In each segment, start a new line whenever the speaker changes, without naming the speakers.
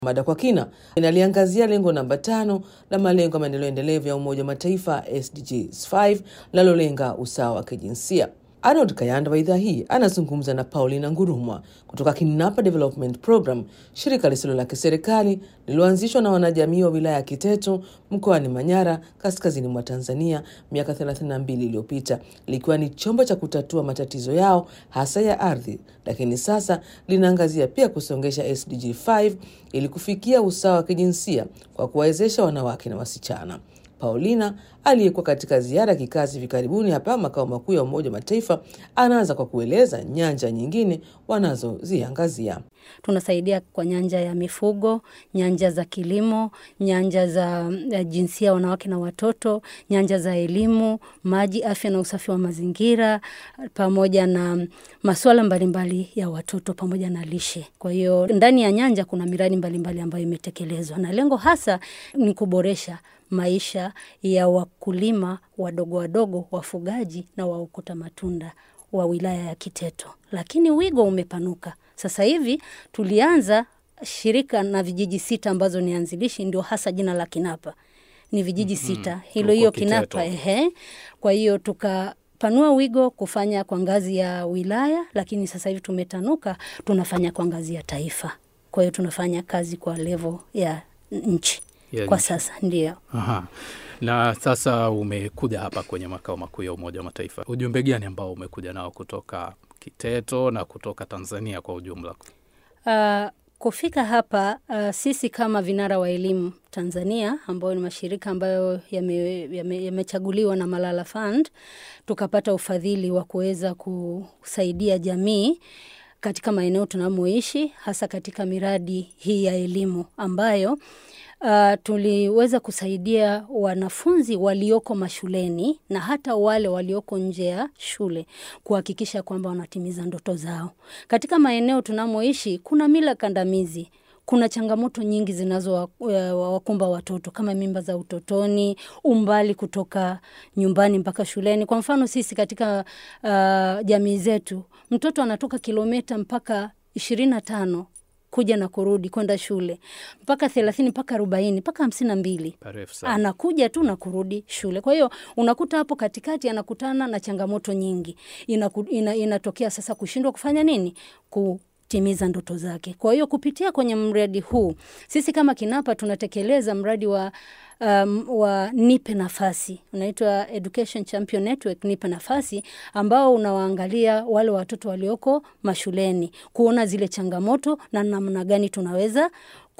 Mada kwa kina inaliangazia lengo namba tano la malengo ya maendeleo endelevu ya Umoja wa Mataifa SDGs 5 linalolenga usawa wa kijinsia. Arnold Kayanda wa idhaa hii anazungumza na Paulina Ngurumwa kutoka Kinapa Development Program, shirika lisilo la kiserikali lililoanzishwa na wanajamii wa wilaya ya Kiteto mkoani Manyara, kaskazini mwa Tanzania miaka 32 iliyopita, likiwa ni chombo cha kutatua matatizo yao hasa ya ardhi, lakini sasa linaangazia pia kusongesha SDG 5 ili kufikia usawa wa kijinsia kwa kuwawezesha wanawake na wasichana. Paulina aliyekuwa katika ziara ya kikazi hivi karibuni hapa makao makuu ya Umoja wa Mataifa anaanza kwa kueleza nyanja nyingine wanazoziangazia.
Tunasaidia kwa nyanja ya mifugo, nyanja za kilimo, nyanja za uh, jinsia ya wanawake na watoto, nyanja za elimu, maji, afya na usafi wa mazingira, pamoja na masuala mbalimbali ya watoto pamoja na lishe. Kwa hiyo ndani ya nyanja kuna miradi mbalimbali ambayo imetekelezwa na lengo hasa ni kuboresha maisha ya wakulima wadogo wadogo, wafugaji na waokota matunda wa wilaya ya Kiteto, lakini wigo umepanuka. Sasa hivi tulianza shirika na vijiji sita ambazo ni anzilishi, ndio hasa jina la Kinapa ni vijiji mm -hmm. sita hilo hiyo Kinapa ehe. Kwa hiyo tukapanua wigo kufanya kwa ngazi ya wilaya, lakini sasa hivi tumetanuka, tunafanya kwa ngazi ya taifa. Kwa hiyo tunafanya kazi kwa level ya nchi
ya
kwa
nchi.
sasa ndio.
Aha. Na sasa umekuja hapa kwenye makao makuu ya Umoja wa Mataifa, ujumbe gani ambao umekuja nao kutoka Kiteto na kutoka Tanzania kwa ujumla?
Uh, kufika hapa uh, sisi kama vinara wa elimu Tanzania ambayo ni mashirika ambayo yamechaguliwa yame, yame na Malala Fund tukapata ufadhili wa kuweza kusaidia jamii katika maeneo tunamoishi hasa katika miradi hii ya elimu ambayo Uh, tuliweza kusaidia wanafunzi walioko mashuleni na hata wale walioko nje ya shule kuhakikisha kwamba wanatimiza ndoto zao. Katika maeneo tunamoishi kuna mila kandamizi, kuna changamoto nyingi zinazowakumba uh, watoto kama mimba za utotoni, umbali kutoka nyumbani mpaka shuleni. Kwa mfano sisi katika uh, jamii zetu mtoto anatoka kilomita mpaka ishirini na tano kuja na kurudi kwenda shule mpaka thelathini mpaka arobaini mpaka hamsini na mbili anakuja tu na kurudi shule. Kwa hiyo unakuta hapo katikati anakutana na changamoto nyingi, inaku, ina, inatokea sasa kushindwa kufanya nini ku timiza ndoto zake. Kwa hiyo kupitia kwenye mradi huu sisi kama Kinapa tunatekeleza mradi wa um, wa Nipe Nafasi, unaitwa Education Champion Network Nipe Nafasi, ambao unawaangalia wale watoto walioko mashuleni kuona zile changamoto na namna gani tunaweza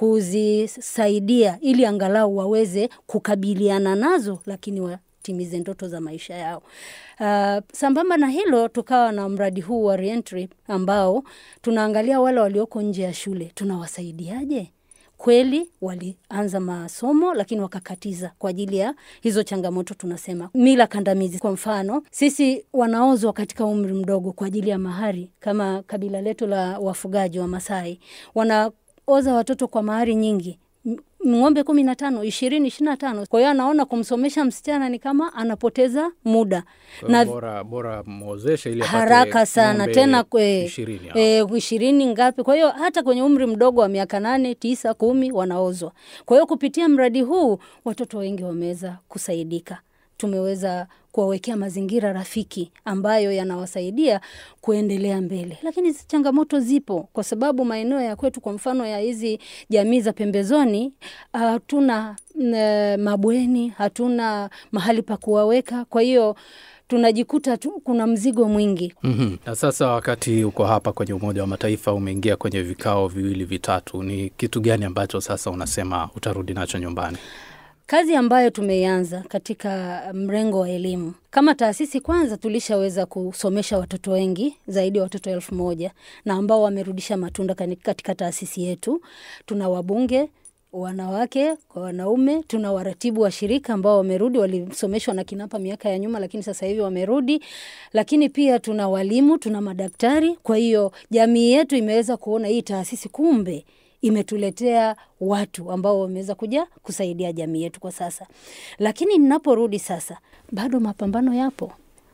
kuzisaidia ili angalau waweze kukabiliana nazo, lakini wa timize ndoto za maisha yao. Uh, sambamba na hilo tukawa na mradi huu wa reentry ambao tunaangalia wale walioko nje ya shule tunawasaidiaje? Kweli walianza masomo lakini wakakatiza kwa ajili ya hizo changamoto, tunasema mila kandamizi. Kwa mfano, sisi wanaozwa katika umri mdogo kwa ajili ya mahari, kama kabila letu la wafugaji wa Masai wanaoza watoto kwa mahari nyingi ng'ombe kumi na tano ishirini ishirini na tano kwa hiyo anaona kumsomesha msichana ni kama anapoteza muda
na bora, bora mwozeshe ili
haraka sana tena kwe, ishirini e, ngapi. Kwa hiyo hata kwenye umri mdogo wa miaka nane tisa kumi wanaozwa. Kwa hiyo kupitia mradi huu watoto wengi wameweza kusaidika tumeweza kuwawekea mazingira rafiki ambayo yanawasaidia kuendelea mbele, lakini changamoto zipo, kwa sababu maeneo ya kwetu, kwa mfano ya hizi jamii za pembezoni, hatuna uh, mabweni, hatuna mahali pa kuwaweka, kwa hiyo tunajikuta tu kuna mzigo mwingi.
mm -hmm. Na sasa wakati uko hapa kwenye Umoja wa Mataifa, umeingia kwenye vikao viwili vitatu, ni kitu gani ambacho sasa unasema utarudi nacho nyumbani?
Kazi ambayo tumeianza katika mrengo wa elimu kama taasisi, kwanza tulishaweza kusomesha watoto wengi zaidi ya watoto elfu moja na ambao wamerudisha matunda katika taasisi yetu. Tuna wabunge wanawake kwa wanaume, tuna waratibu wa shirika ambao wamerudi, walisomeshwa na Kinapa miaka ya nyuma, lakini sasa hivi wamerudi. Lakini pia tuna walimu, tuna madaktari. Kwa hiyo jamii yetu imeweza kuona hii taasisi kumbe imetuletea watu ambao wameweza kuja kusaidia jamii yetu kwa sasa. Lakini ninaporudi sasa, bado mapambano yapo.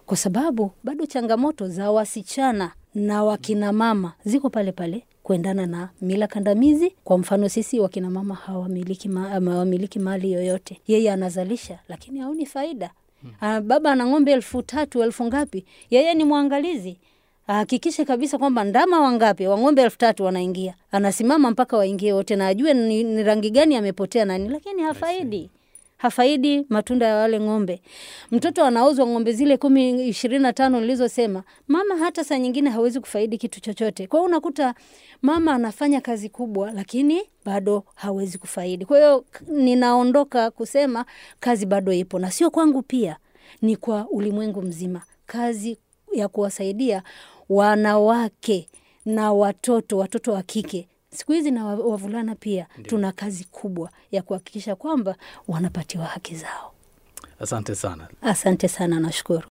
kwa sababu bado changamoto za wasichana na wakina mama ziko pale pale kuendana na mila kandamizi. Kwa mfano sisi wakina mama hawamiliki, ma, hawamiliki mali yoyote. Yeye anazalisha lakini haoni faida. Ah, baba ana ng'ombe elfu tatu elfu ngapi, yeye ni mwangalizi ahakikishe kabisa kwamba ndama wangapi wa ng'ombe elfu tatu wanaingia, anasimama mpaka waingie wote na ajue ni, ni rangi gani amepotea nani, lakini hafaidi hafaidi matunda ya wale ng'ombe. Mtoto anauzwa ng'ombe zile kumi ishirini na tano nilizosema, mama hata saa nyingine hawezi kufaidi kitu chochote. Kwa hiyo unakuta mama anafanya kazi kubwa, lakini bado hawezi kufaidi. Kwa hiyo k- ninaondoka kusema kazi bado ipo, na sio kwangu pia, ni kwa ulimwengu mzima, kazi ya kuwasaidia wanawake na watoto, watoto wa kike siku hizi na wa- wavulana pia tuna kazi kubwa ya kuhakikisha kwamba wanapatiwa haki zao.
Asante sana.
Asante sana, nashukuru.